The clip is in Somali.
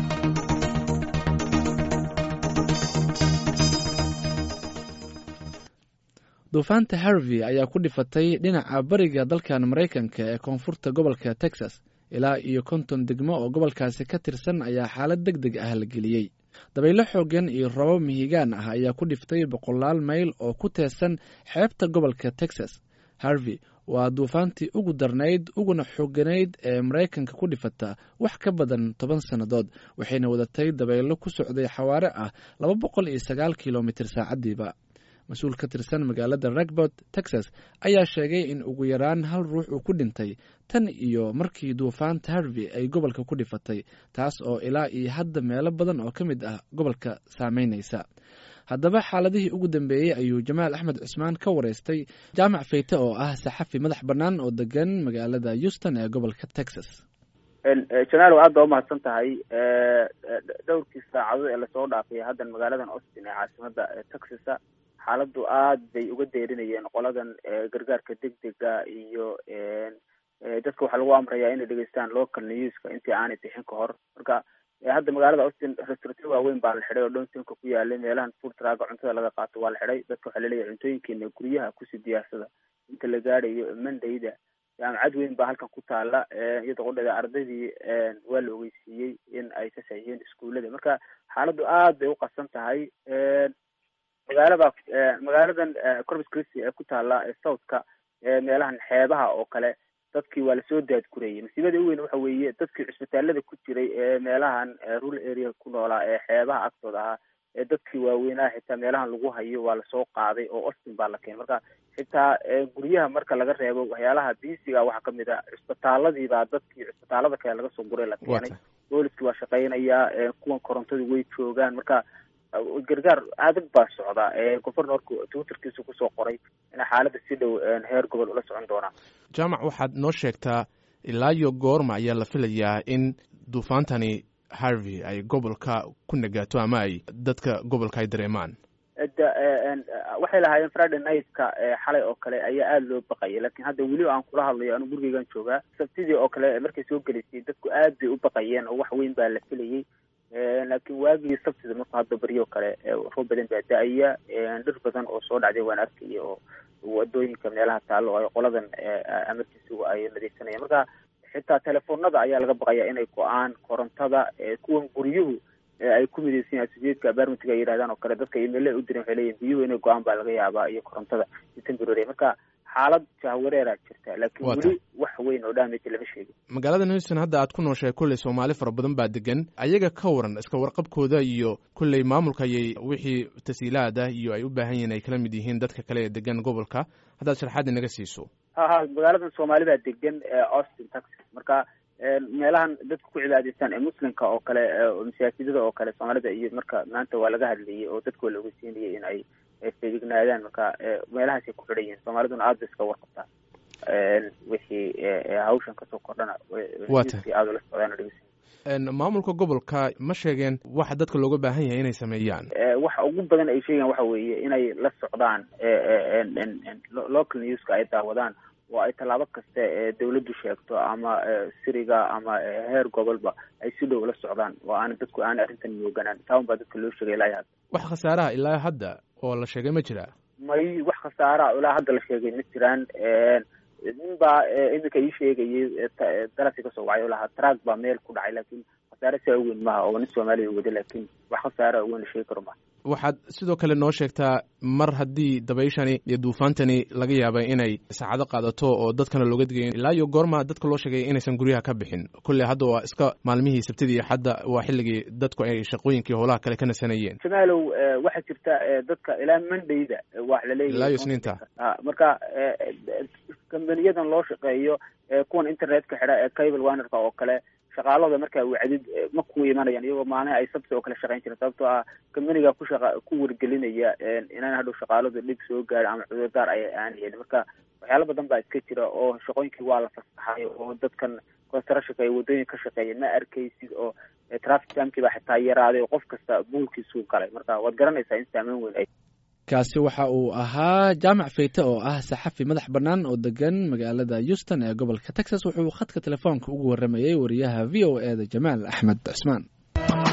duufaanta harvey ayaa ku dhifatay dhinaca bariga dalkan maraykanka ee koonfurta gobolka texas ilaa iyo konton degmo oo gobolkaasi ka tirsan ayaa xaalad deg deg ah la geliyey dabaylo xoogan iyo robo mihigaan ah ayaa ku dhiftay boqolaal mayl oo ku teesan xeebta gobolka texas harvey waa duufaantii ugu darnayd uguna xooganayd ee maraykanka ku dhifata wax ka badan toban sannadood waxayna wadatay dabaylo ku socday xawaare ah laba boqol iyo sagaal kilomitir saacaddiiba mas-uul ka tirsan magaalada ragbot texas ayaa sheegay in ugu yaraan hal ruux uu ku dhintay tan iyo markii duufaanta harvey ay gobolka ku dhifatay taas oo ilaa iyo hadda meelo badan oo ka mid ah gobolka saameynaysa haddaba xaaladihii ugu dambeeyey ayuu jamaal axmed cusmaan ka wareystay jaamac fayte oo ah saxafi madax bannaan oo degan magaalada houston ee gobolka texas jamaalow aad baa umahadsan tahay dhowrkii saacadood ee lasoo dhaafay haddan magaaladan austin ee caasimada texasa xaaladdu aad bay uga deerinayeen qoladan gargaarka degdega iyo dadka waxaa lagu amrayaa inay dhegeystaan local newska intii aanay bixin ka hor marka hadda magaalada austin restaurantyo waaweyn baa la xidhay oo downtownka ku yaalay meelahan food traga cuntada laga qaato waa la xidhay dadka waxaa laleeyahay cuntooyinkeena guryaha kusii diyaarsada inta la gaadhayo mondayda jaamacad weyn baa halkan ku taala iyada qudhada ardaydii waa la ogeysiiyey in ay ka saxiixiyeen iskuullada marka xaaladdu aad bay uqasan tahay magaalada magaaladan corpus christi ee ku taala southka meelahan xeebaha oo kale dadkii waa lasoo daadgurayay masiibada u weyn waxa weeye dadkii cusbitaalada ku jiray ee meelahan rural area ku noolaa ee xeebaha agtooda ahaa ee dadkii waaweynaa xitaa meelahan lagu hayo waa lasoo qaaday oo austin baa la keenay marka xitaa guryaha marka laga reebo waxyaalaha bisiga waxaa kamid a cusbitaaladiibaa dadkii cusbitaalada kale laga soo guray la keenay booliskii waa shaqeynayaa kuwan korontadu way joogaan marka gargaar adag baa socda governorku twitterkiisu kusoo qoray in xaaladda si dhow heer gobol ula socon doonaa jaamac waxaad noo sheegtaa ilaa iyo goorma ayaa la filayaa in duufaantani harvey ay gobolka ku nagaato ama ay dadka gobolka ay dareemaan waxay lahaayeen friday nightka xalay oo kale ayaa aada loo baqayay lakin hadda weli aan kula hadlayo anu gurigeygan joogaa sabtidii oo kale markay soo gelaysay dadku aad bay u baqayeen oo wax weyn baa la filayay laakiin waagii sabtida marku hadda baryo kale roob badan baa da-aya dhir badan oo soo dhacday waan arkaya oo wadooyinka meelaha taalo oo ay qoladan amarkiisugu ay nadiifsanayaan marka xitaa telefoonada ayaa laga baqaya inay go-aan korontada kuwan guryuhu ay ku midaysan yahay sujeedka barmitiga ay yidhahdaan oo kale dadka email u diran waxay leeyihin biyuhu inay go-aan baa laga yaabaa iyo korontada iyo temporary marka xaalad jahwareeraa jirta laakiin weli wax weyn oo damage lama sheegin magaalada houston hadda aad ku nooshahay kolley soomaali fara badan baa degan ayaga ka waran iska warqabkooda iyo kolley maamulka ayay wixii tasiilaad ah iyo ay u baahan yihiin ay kala mid yihiin dadka kale ee degan gobolka haddaad sharxaad inaga siiso ha ha magaaladan soomaali baa degan austin texas marka meelahan dadka ku cibaadaystaan ee muslimka oo kale masaajidada oo kale soomaalida iyo marka maanta waa laga hadlayay oo dadka waa la ogeysiinayay in ay feegignaadaan marka meelahaasay ku xidhan yihiin soomaaliduna aad bay iska warqabtaa wixii hawshan kasoo kordhana aada ula socdaan dhegeysan maamulka gobolka ma sheegeen waxa dadka looga baahan yahay inay sameeyaan waxa ugu badan ay sheegaan waxa weeye inay la socdaan local newska ay daawadaan oo ay tallaabo kasta ee dawladdu sheegto ama siriga ama heer gobolba ay si dhow la socdaan oo aana dadku aana arrintan mooganaan taawan baa dadka loo sheegay ilaa hadda wax khasaaraha ilaa hadda oo la sheegay ma jiraa may wax khasaaraha ilaa hadda la sheegay ma jiraan nin baa iminka ii sheegayay dalasi kasoo wacay oo lahaa track baa meel ku dhacay laakiin khasaare saa uweyn maha oo nin soomaaliya wada laakiin wax khasaara uweyn la sheegi karo maha waxaad sidoo kale noo sheegtaa mar haddii dabayshani iyo duufaantani laga yaabay inay saacado qaadato oo dadkana looga digay ilaa iyo goorma dadka loo sheegay inaysan guryaha ka bixin kolley hadda waa iska maalmihii sabtidii hadda waa xilligii dadku ay shaqooyinkii howlaha kale ka nasanayeen jamaalow waxaa jirta dadka ilaa mondayda wax laleeyahay ilaa iyo isniinta marka kambaniyadan loo shaqeeyo kuwan internetka xidha ee cable wanerka oo kale shaqaalada markaa wacdid ma ku imanayaan iyagoo maalin ay sabti oo kale shaqayn jireen sababtoo ah kambaniga ku shaqa ku wargelinaya inaan hadhow shaqaaladu dhib soo gaadho ama cudurdaar ay aan helin marka waxyaalo badan baa iska jira oo shaqooyinkii waa la fasaxay oo dadkan constructionka ay waddooyin ka shaqeeya ma arkaysid oo traffic jamkii baa xitaa yaraaday oo qof kasta buulkiisuu galay marka waad garanaysaa in saameyn weyn ay kaasi waxa uu ahaa jaamac fayte oo ah saxafi madax bannaan oo degan magaalada houston ee gobolka texas wuxuu khadka telefoonka ugu warramayey wariyaha v o e da jamaal axmed cusmaan